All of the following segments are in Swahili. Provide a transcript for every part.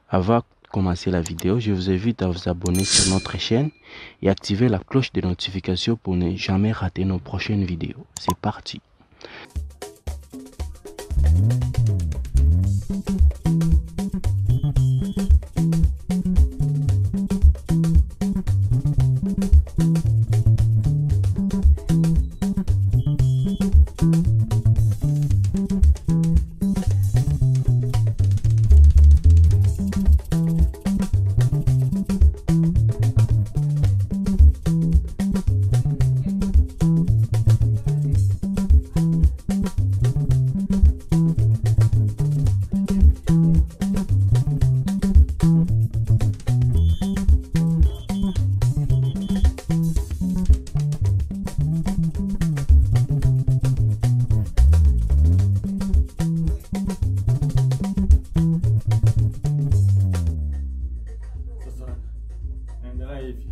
Avant de commencer la vidéo, je vous invite à vous abonner sur notre chaîne et activer la cloche de notification pour ne jamais rater nos prochaines vidéos. C'est parti. Sasa naenda naye hivi,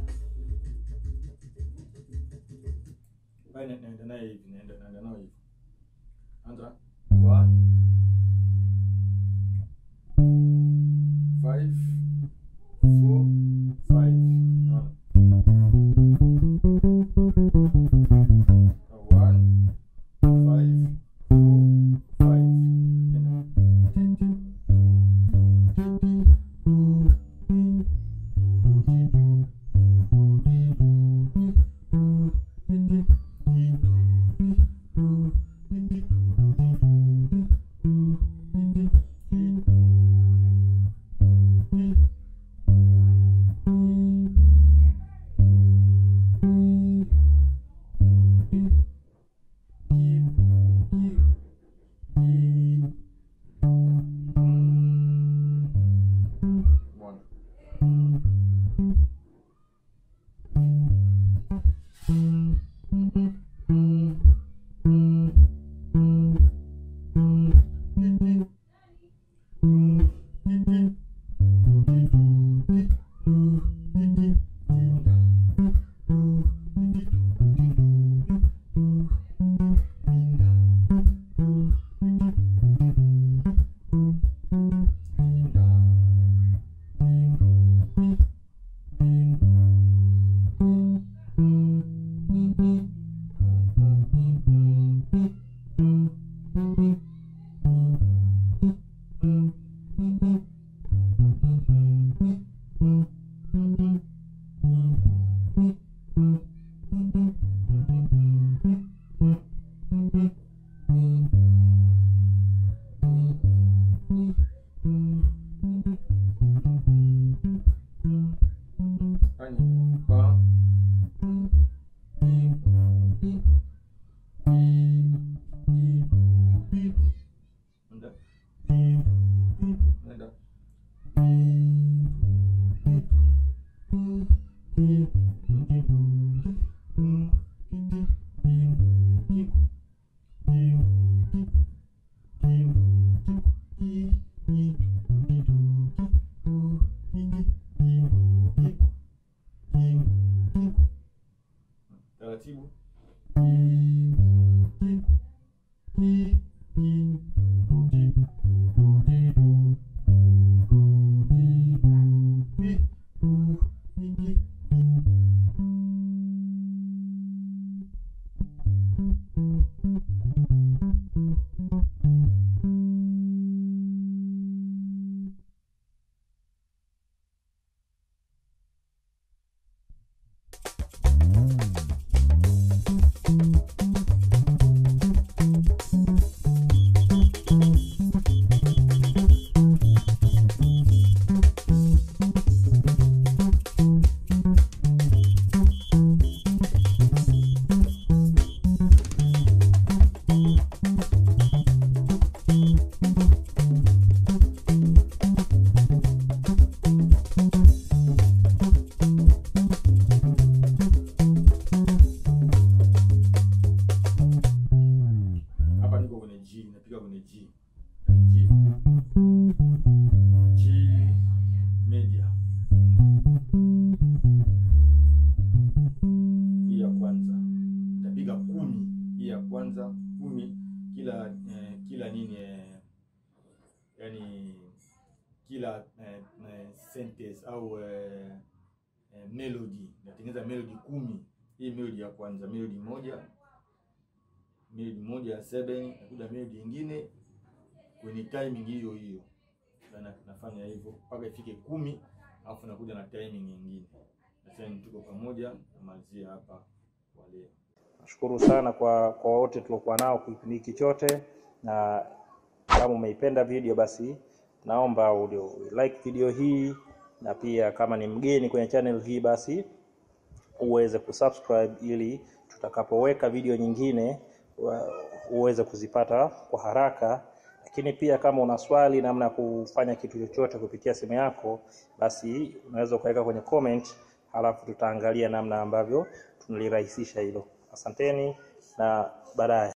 Bali na- naenda naye hivi, naenda naenda naye hivi. Anza one five four five. Naona one five four five. Nenda. One. Fanya. One. Nenda. Nenda. Taratibu. eh, eh, sentence au eh, eh, melody. Natengeneza melody kumi. Hii melody ya kwanza, melody moja, melody moja ya seven, nakuja melody nyingine kwenye timing hiyo hiyo. Na nafanya hivyo mpaka ifike kumi, alafu nakuja na timing nyingine. Sasa tuko pamoja, namalizia hapa kwa leo. Nashukuru sana kwa kwa wote tuliokuwa nao kipindi hiki chote, na kama umeipenda video basi naomba ulio like video hii, na pia kama ni mgeni kwenye channel hii basi uweze kusubscribe ili tutakapoweka video nyingine wa- uweze kuzipata kwa haraka. Lakini pia kama una swali namna ya kufanya kitu chochote kupitia simu yako, basi unaweza ukaweka kwenye comment, halafu tutaangalia namna ambavyo tunalirahisisha hilo. Asanteni na baadaye.